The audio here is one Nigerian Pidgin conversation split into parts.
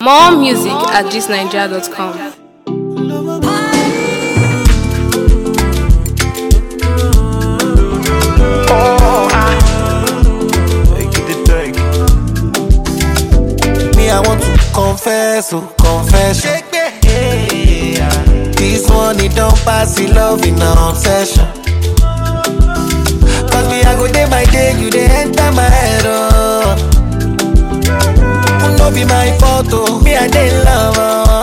More music at thisnigeria.com. Me, I want to confess, oh, confession. This one, it don't pass the love in an obsession. Cause me, I go day by day, you they enter my head, oh. No be my fault, oh. Me, I dey love,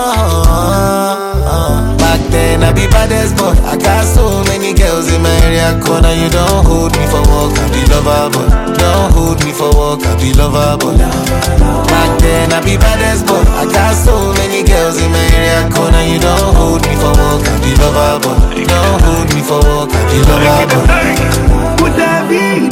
oh. Back then, I be baddest boy. I got so many girls in my area corner. You don't hold me for work, I be lover, boy. Don't hold me for work, I be lover, boy. Back then, I be baddest boy. I got so many girls in my area corner. You don't hold me for work, I be lover, boy. Don't hold me for work, I be lover, boy. Pour David.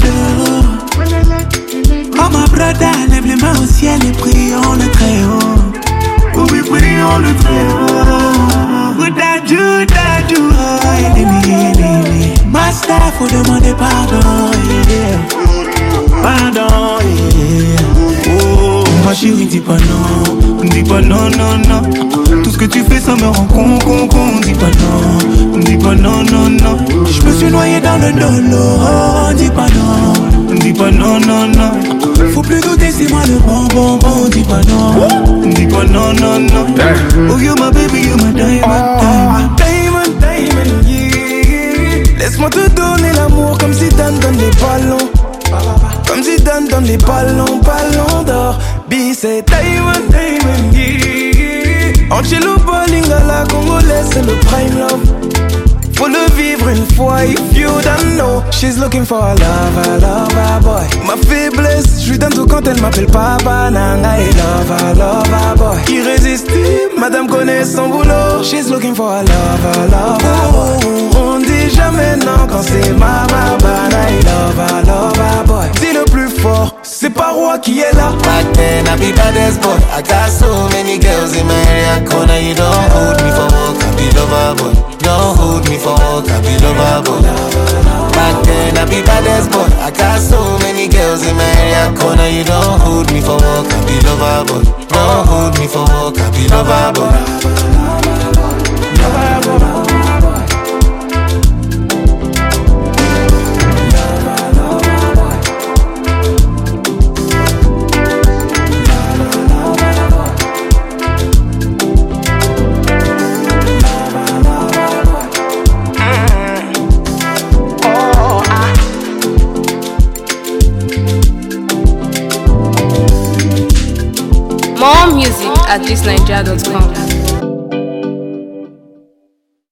Oh ma brother, lève les mains au ciel et prions le très haut. Oh oui, prions le très haut. Pour Dadju, Dadju, oh, ennemi, ennemi. Master, faut demander pardon, yeah. Pardon, yeah. Oh, ma chérie, dis pas non. Dis pas non, non, non. Tout ce que tu fais, ça me rend con, con, con. Dis pas non. Dis pas non, non, non. Je me suis noyé dans le dolo. Oh, dis pas non. Dis pas non, non, non. Faut plus douter, c'est moi le bon, bon, bon. Dis pas non. Dis pas non, non, non. Oh, you my baby, you my diamond, diamond. Diamond, diamond, yeah. Laisse-moi te donner l'amour comme si Dan donne les ballons. Comme si Dan donne les ballons, ballons d'or. B, c'est Diamond, diamond, yeah. Angelo Bolingala, congolaise, c'est le prime love. Faut le vivre une fois, if you don't know. She's looking for a lover, lover boy. Ma faiblesse, je lui donne tout quand elle m'appelle papa, nanga et lover, lover boy. Irrésistible, madame connaît son boulot. She's looking for a lover, lover boy. On dit jamais non quand c'est mama, bana et lover, lover boy. Dis le plus fort, c'est pas roi qui est là. Back then, I be baddest boy. I got so many girls in my area corner. You don't hold me for work, I be lover boy. Don't hold me for work, I be lover boy. Back then, I be baddest boy. I got so many girls in my area corner. You don't hold me for work, I be lover boy. Don't hold me for work, I be lover boy. More music at thisnigeria.com.